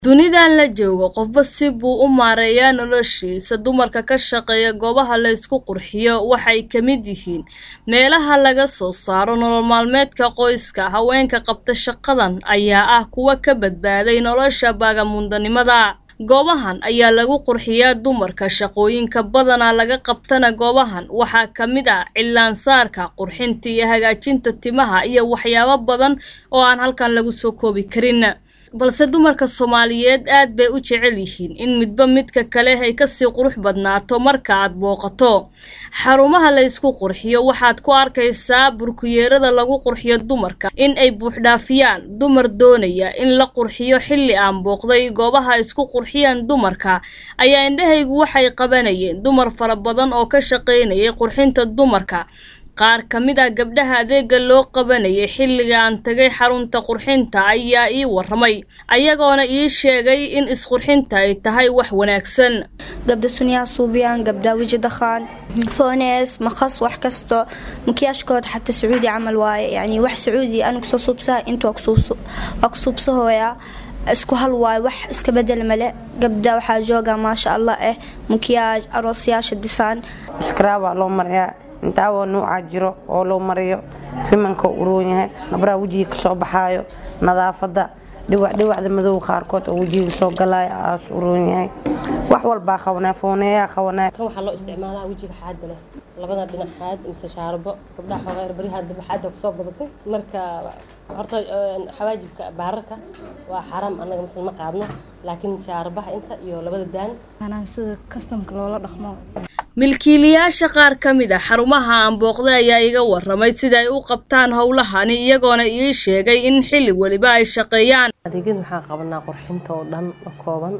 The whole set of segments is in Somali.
Dunidan la joogo qofba si buu u maareeyaa noloshiisa. Dumarka ka shaqeeya goobaha la isku qurxiyo waxay ka mid yihiin meelaha laga soo saaro nolol maalmeedka qoyska. Haweenka qabta shaqadan ayaa ah kuwa ka badbaaday nolosha vagabond-nimada. Goobahan ayaa lagu qurxiyaa dumarka. Shaqooyinka badanaa laga qabtana goobahan waxaa ka mid ah cilaan-saarka, qurxinta iyo hagaajinta timaha iyo waxyaabo badan oo aan halkan lagu soo koobi karin. balse dumarka Soomaaliyeed aad bay u jecel yihiin in midba midka kale ay kasii qurux badnaato marka aad booqato xarumaha la isku qurxiyo waxaad ku arkaysaa burkuyeerada lagu qurxiyo dumarka in ay buuxdhaafiyaan dumar doonaya in la qurxiyo xilli aan booqday goobaha isku qurxiyaan dumarka ayaa indhahaygu waxay qabanayeen dumar fara badan oo ka shaqaynayay qurxinta dumarka qaar ka mid ah gabdhaha adeega loo qabanayay xilliga aan tagay xarunta qurxinta ayaa ii waramay ayagoona ii sheegay in isqurxinta ay tahay wax wanaagsan gabdha sunyaa suubiyaan gabdha weji dakhaan foonees makhas wax kasto makiyaashkooda xataa sacuudi camal waaye yani wax sacuudi anigu soo suubsaha inta waa ku suubsahooyaa isku hal waayo wax iska bedel male gabdha waxaa jooga maasha allah eh makiyaaj aroosyaasha disaan iskaraabaa loo marayaa intaawoo nuucaa jiro oo loo mariyo fimanka uroon yahay nabraha wejiga kasoo baxaayo nadaafada dhiwacdhiwacda madow qaarkood oo wejiga soo galaayo aas uroon yahay wax walbaa qabanaa fooneeyaa qabanaa kan waxaa loo isticmaalaa wejiga xaadda leh labada dhinac xaad mise shaarbo gabdhaha xoogaa erbaryaha daba xaadda kusoo badatay marka horta xawaajibka baararka waa xaaraam annaga misal ma qaadno laakiin shaarbaha inta iyo labada daan sida kastamka loola dhaqmo milkiilayaasha qaar ka mid a xarumaha aan booqday ayaa iga waramay sida ay u qabtaan howlahani iyagoona ii sheegay in xilli weliba ay shaqeeyaan adeegyada waxaan qabanaa qurxinta oo dhan oo kooban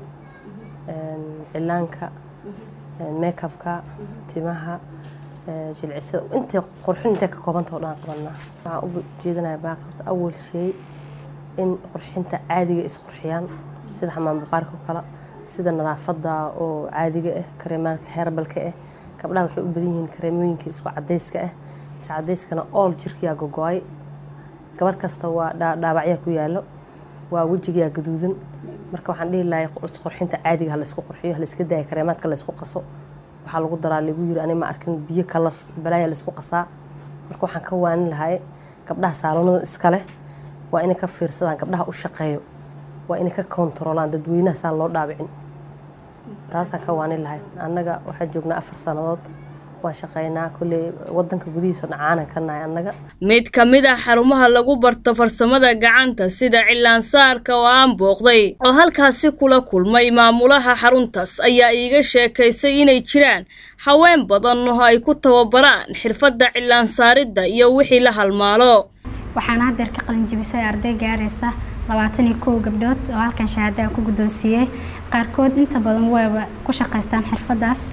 cilaanka meekabka timaha jilcisada intay qurxin intay ka koobanta oo dhan qabanaa waxaan u jeedinaya baaqi horta awal shay in qurxinta caadiga isqurxiyaan sida xamaam baqaarka oo kale sida nadaafada oo caadiga ah kareemaanka heerbalka ah gabdhaha waxay u badan yihiin kareemooyinka isku cadayska ah is cadayskana ool jirkiyaa gogo-ay gabar kasta waa dhaabacyaa ku yaalo waa wejigayaa gaduudan marka waxaan dhihi lahay qurxinta caadiga ha la isku qurxiyo ha la iska daaya kareemaadka la isku qaso waxaa lagu daraa lagu yiri ani ma arkin biyo kalar balaaya la isku qasaa marka waxaan ka waanin lahay gabdhaha saaloonada iska leh waa inay ka fiirsadaan gabdhaha u shaqeeyo waa inay ka kontaroolaan dadweynaha saan loo dhaabicin taasaan ka waanin lahay annaga waxaan joognaa afar sannadood waan shaqeynaa kolley wadanka gudihiisa dhacaanan ka nahay annaga mid ka mid ah xarumaha lagu barto farsamada gacanta sida cilaan-saarka oo aan booqday oo halkaasi kula kulmay maamulaha xaruntaas ayaa iiga sheekaysay inay jiraan haween badan oo ay ku tababaraan xirfadda cilaan-saaridda iyo wixii la halmaalo waxaana haddeer ka qalinjibisay arday gaaraysa labaatan iyo kow gabdhood oo halkan shahaadaha ku guddoonsiiyey qaarkood inta badan wayba ku shaqaystaan xirfaddaas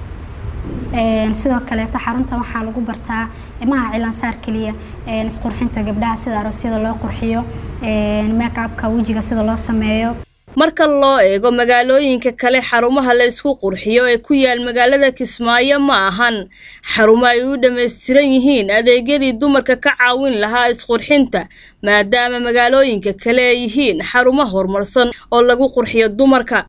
sidoo kaleeto xarunta waxaa lagu bartaa imaha cilaansaar keliya isqurxinta gabdhaha sida aroosyada loo qurxiyo meekabka wejiga sida loo sameeyo marka loo eego magaalooyinka kale xarumaha la isku qurxiyo ee ku yaal magaalada kismaayo ma ahan xarumo ay u dhammaystiran yihiin adeegyadii dumarka ka caawin lahaa isqurxinta maadaama magaalooyinka kale ay yihiin xarumo horumarsan oo lagu qurxiyo dumarka